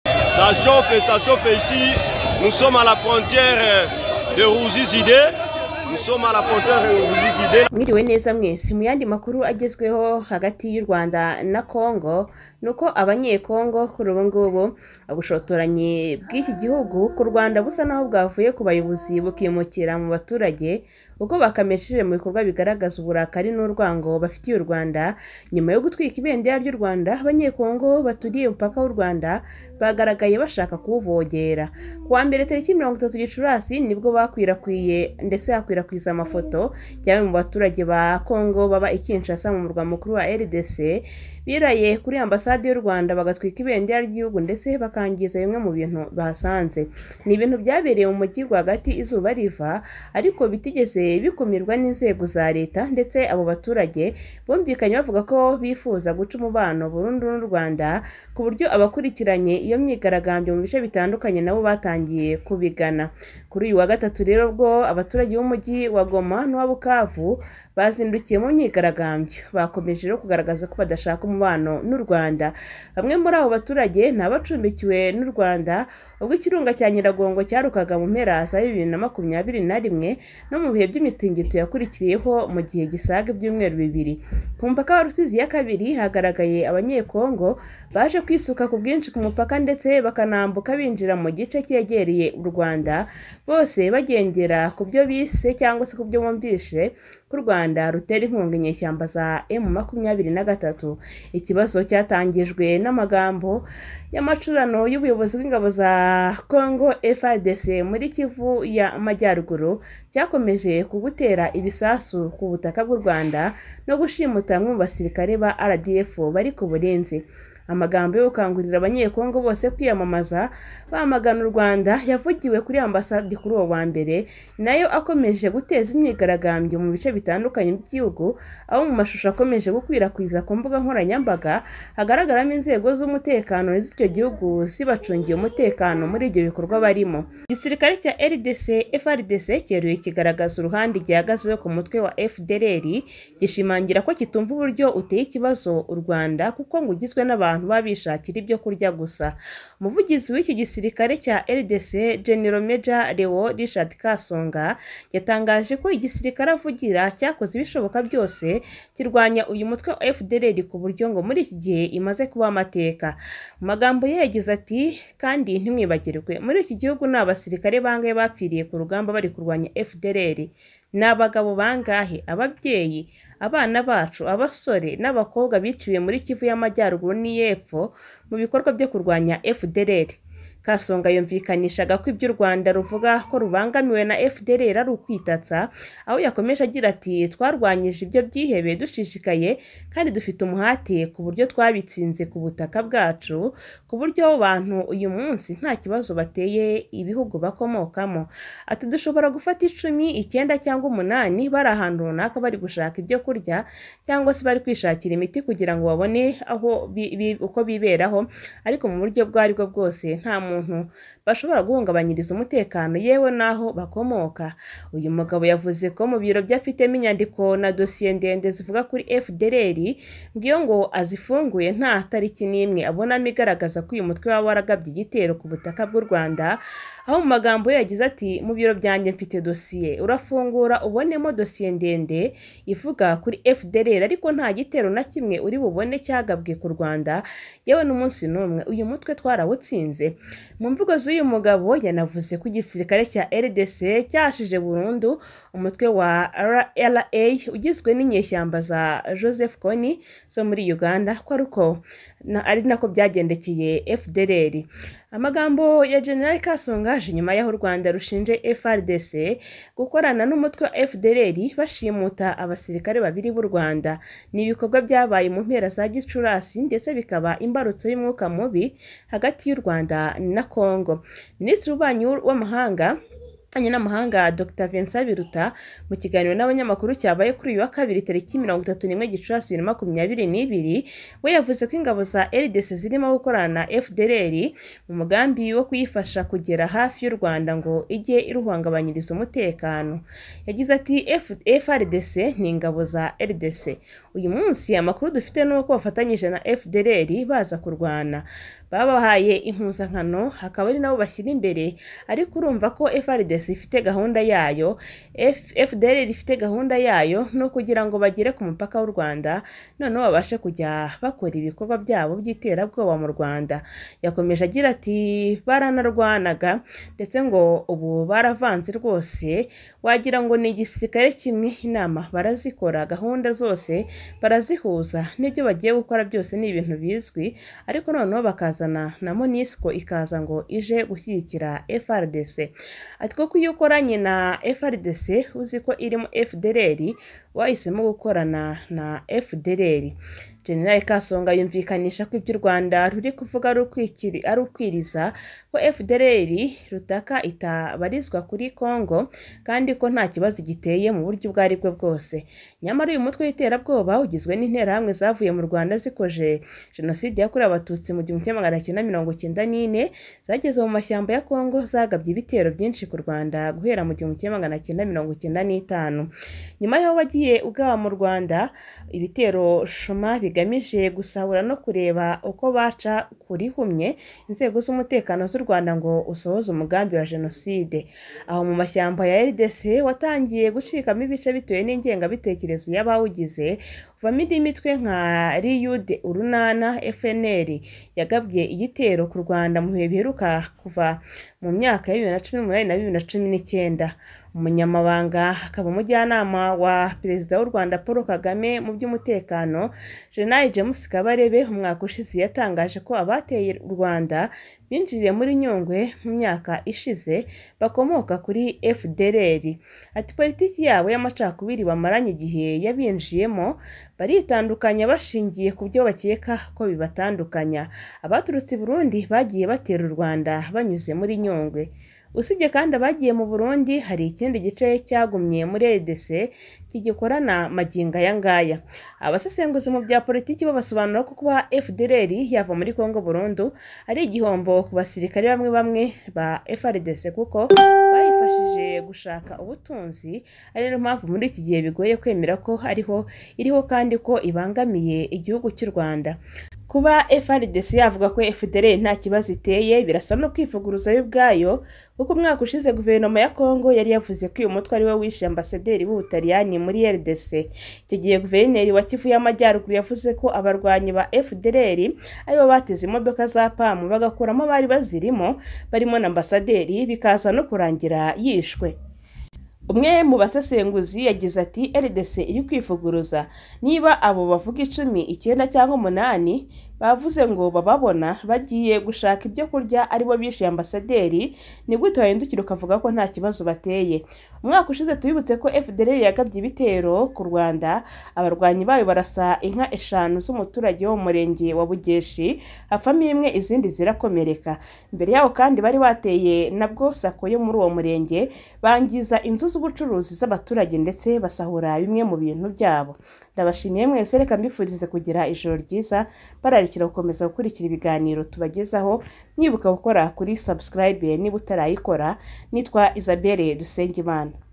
Ça chauffe, ça chauffe ici. Nous sommes à la frontière de Rouzizide. Nous sommes à la frontière de Rouzizide. mwiriwe neza mwese mu yandi makuru agezweho hagati y'u rwanda na kongo ni uko abanyekongo kuri ubu ngubu ubushotoranyi bw'iki gihugu ku rwanda busa naho bwavuye ku bayobozi bukimukira mu baturage ubwo bakamesheje mu bikorwa bigaragaza uburakari n'urwango bafitiye u rwanda nyuma yo gutwika ibendera ry'u rwanda abanyekongo baturiye umupaka w'u rwanda bagaragaye bashaka kuwuvogera ku wa mbere tariki mirongo itatu gicurasi nibwo bakwirakwiye ndetse hakwirakwiza amafoto yamwe mu baturage ba kongo baba i kinshasa mu murwa mukuru wa rdc biraye kuri ambasade y'u rwanda bagatwika ibendera ry'igihugu ndetse bakangiza bimwe mu bintu bahasanze ni ibintu byabereye mu mujyi rwagati izuba riva ariko bitigeze bikumirwa n'inzego za leta ndetse abo baturage bumvikanye bavuga ko bifuza guca umubano burundu n'u rwanda ku buryo abakurikiranye iyo myigaragambyo mu bice bitandukanye nabo batangiye kubigana kuri uyu wa gatatu rero bwo abaturage b'umujyi wa goma n'uwa bukavu bazindukiye mu myigaragambyo bakomeje rero kugaragaza ko badashaka umubano n'u rwanda bamwe muri abo baturage ni abacumbikiwe n'u rwanda ubwo ikirunga cya nyiragongo cyarukaga mu mpera za bibiri na makumyabiri na rimwe no mu bihe by'imitingito yakurikiriyeho mu gihe gisaga ibyumweru bibiri ku mupaka wa rusizi ya kabiri hagaragaye abanyekongo baje kwisuka ku bwinshi ku mupaka ndetse bakanambuka binjira mu gice cyegereye u rwanda bose bagendera ku byo bise cyangwa se ku byo bumvise ko u rwanda rutera inkunga inyeshyamba za emu makumyabiri na gatatu ikibazo cyatangijwe n'amagambo y'amacurano y'ubuyobozi bw'ingabo za congo frdc muri kivu y'amajyaruguru cyakomeje ku gutera ibisasu ku butaka bw'u rwanda no gushimuta bamwe mu basirikare ba rdf bari ku burinzi amagambo yo gukangurira abanyekongo bose kwiyamamaza bamagana u rwanda yavugiwe kuri ambasade kuri uwo wa mbere nayo akomeje guteza imyigaragambyo mu bice bitandukanye by'igihugu aho mu mashusho akomeje gukwirakwiza ku mbuga nkoranyambaga hagaragaramo inzego z'umutekano z'icyo gihugu zibacungiye umutekano muri ibyo bikorwa barimo igisirikare cya rdc frdc cyeruye kigaragaza uruhande gihagazeho ku mutwe wa fdrr gishimangira ko kitumva uburyo uteye ikibazo u rwanda kuko ngo ugizwe n'abantu baba bishakira ibyo kurya gusa umuvugizi w'iki gisirikare cya rdc general major leo richard kasonga yatangaje ko igisirikare avugira cyakoze ibishoboka byose kirwanya uyu mutwe wa fdrr ku buryo ngo muri iki gihe imaze kuba amateka mu magambo ye yagize ati kandi ntimwibagirwe muri iki gihugu ni abasirikare bangahe bapfiriye ku rugamba bari kurwanya fdrr ni abagabo bangahe ababyeyi abana bacu abasore n'abakobwa biciwe muri kivu y'amajyaruguru n'iy'epfo mu bikorwa byo kurwanya fdrr kasonga yumvikanishaga ko ibyo u rwanda ruvuga ko rubangamiwe na fdrr ari ukwitatsa aho yakomeje agira ati twarwanyije ibyo byihebe dushishikaye kandi dufite umuhate ku buryo twabitsinze ku butaka bwacu ku buryo abantu uyu munsi nta kibazo bateye ibihugu bakomokamo ati dushobora gufata icumi icyenda cyangwa umunani bari ahantu runaka bari gushaka ibyo kurya cyangwa se bari kwishakira imiti kugira ngo babone aho bi- bi- uko biberaho ariko mu buryo ubwo ari bwo bwose nta muntu bashobora guhungabanyiriza umutekano yewe n'aho bakomoka uyu mugabo yavuze ko mu biro bye afitemo inyandiko na dosiye ndende zivuga kuri fdrr ngiyo ngo azifunguye nta tariki n'imwe abonamo igaragaza ko uyu mutwe waba waragabye igitero ku butaka bw'u rwanda aho mu magambo ye yagize ati mu biro byanjye mfite dosiye urafungura ubonemo dosiye ndende ivuga kuri fdrr ariko nta gitero na kimwe uri bubone cyagabwe ku rwanda yewe n'umunsi n'umwe uyu mutwe twarawutsinze mu mvugo z'uyu mugabo yanavuze ko igisirikare cya rdc cyashije burundu umutwe wa rra ugizwe n'inyeshyamba za joseph kony zo muri uganda ko ariko na- ari nako byagendekeye fdrr amagambo ya general kasonga aje nyuma y'aho u rwanda rushinje frdc gukorana n'umutwe wa fdrr bashimuta abasirikare babiri b'u rwanda ni ibikorwa byabaye mu mpera za gicurasi ndetse bikaba imbarutso y'umwuka mubi hagati y'u rwanda na congo minisitiri w'ububanyi w'amahanga ububanyi n'amahanga dr vincent biruta mu kiganiro n'abanyamakuru cyabaye kuri uyu wa kabiri tariki mirongo itatu n'imwe gicurasi bibiri na makumyabiri n'ibiri we yavuze ko ingabo za rdc zirimo gukorana na fdrr mu mugambi wo kuyifasha kugera hafi y'u rwanda ngo ijye iruhungabanyiriza umutekano yagize ati "F- frdc ni ingabo za rdc uyu munsi amakuru dufite ni uko bafatanyije na fdrr baza kurwana babahaye impuzankano hakaba ari nabo bashyira imbere ariko urumva ko FRDC ifite gahunda yayo F- FDL ifite gahunda yayo ni ukugira ngo bagere ku mupaka w'u Rwanda noneho babashe kujya bakora ibikorwa byabo by'iterabwoba mu Rwanda yakomeje agira ati baranarwanaga ndetse ngo ubu baravanze rwose wagira ngo ni igisirikare kimwe inama barazikora gahunda zose barazihuza n'ibyo bagiye gukora byose ni ibintu bizwi ariko noneho bakazana na monisco ikaza ngo ije gushyigikira frdc ati kuko iyo ukoranye na frdc uzi ko irimo fdrr wahisemo gukorana na fdrr General Kasonga yumvikanisha ko ibyo u Rwanda ruri kuvuga ari ukwikiri ari ukwiriza ko FDLR rutaka itabarizwa kuri Congo kandi ko nta kibazo giteye mu buryo ubwo ari bwo bwose nyamara uyu mutwe w'iterabwoba ugizwe n'interahamwe zavuye mu Rwanda zikoje jenoside yakorewe abatutsi mu gihumbi kimwe magana cyenda mirongo cyenda n'ine zageze mu mashyamba ya Congo zagabye ibitero byinshi ku Rwanda guhera mu gihumbi kimwe magana cyenda mirongo cyenda n'itanu nyuma y'aho wagiye ugaba mu Rwanda ibitero shuma bigamije gusahura no kureba uko baca kurihumye inzego z'umutekano z'u Rwanda ngo usohoze umugambi wa jenoside aho mu mashyamba ya RDC watangiye gucikamo ibice bitewe n'ingengabitekerezo y'abawugize uvamo indi mitwe nka RUD urunana FNL yagabye igitero ku Rwanda mu bihe biheruka kuva mu myaka ya bibiri na cumi n'umunani na bibiri na cumi n'icyenda umunyamabanga akaba umujyanama wa perezida w'u Rwanda Paul Kagame mu by'umutekano General James Kabarebe umwaka ushize yatangaje ko abateye u Rwanda binjiriye muri Nyungwe mu myaka ishize bakomoka kuri FDLR ati politiki yabo y'amacakubiri bamaranye igihe yabinjiyemo baritandukanya bashingiye ku byo bakeka ko bibatandukanya abaturutse i Burundi bagiye batera u Rwanda banyuze muri Nyungwe usibye kandi abagiye mu Burundi hari ikindi gice cyagumye muri RDC kigikorana magingo aya ngaya abasesenguzi mu bya politiki bo basobanura ko kuba FDLR yava muri Kongo burundu ari igihombo ku basirikare bamwe bamwe ba FRDC kuko bayifashije gushaka ubutunzi ari niyo mpamvu muri iki gihe bigoye kwemera ko ariho iriho kandi ko ibangamiye igihugu cy'u Rwanda kuba FRDC yavuga ko FDLR nta kibazo iteye birasa no kwivuguruza yo ubwayo kuko umwaka ushize guverinoma ya Congo yari yavuze ko uyu mutwe ari we wishe ambasaderi w'Ubutaliyani muri RDC icyo gihe guverineri wa Kivu y'Amajyaruguru yavuze ko abarwanyi ba FDLR aribo bateze imodoka za PAM bagakuramo abari bazirimo barimo na ambasaderi bikaza no kurangira yishwe umwe mu basesenguzi yagize ati rdc iri kwivuguruza niba abo bavuga icumi icyenda cyangwa umunani bavuze ngo bababona bagiye gushaka ibyo kurya aribo bishe ambasaderi ni gute wahindukira ukavuga ko nta kibazo bateye umwaka ushize tubibutse ko fdr yagabye ibitero ku rwanda abarwanyi bayo barasa inka eshanu z'umuturage wo mu murenge wa bugeshi hapfamo imwe izindi zirakomereka imbere yaho kandi bari bateye nabwo sako yo muri uwo murenge bangiza inzu z'ubucuruzi z'abaturage ndetse basahura bimwe mu bintu byabo ndabashimiye mwese reka mbifurize kugira ijoro ryiza bararikira gukomeza gukurikira ibiganiro tubagezaho mwibuka gukora kuri subscribe niba utarayikora nitwa Isabelle Dusengimana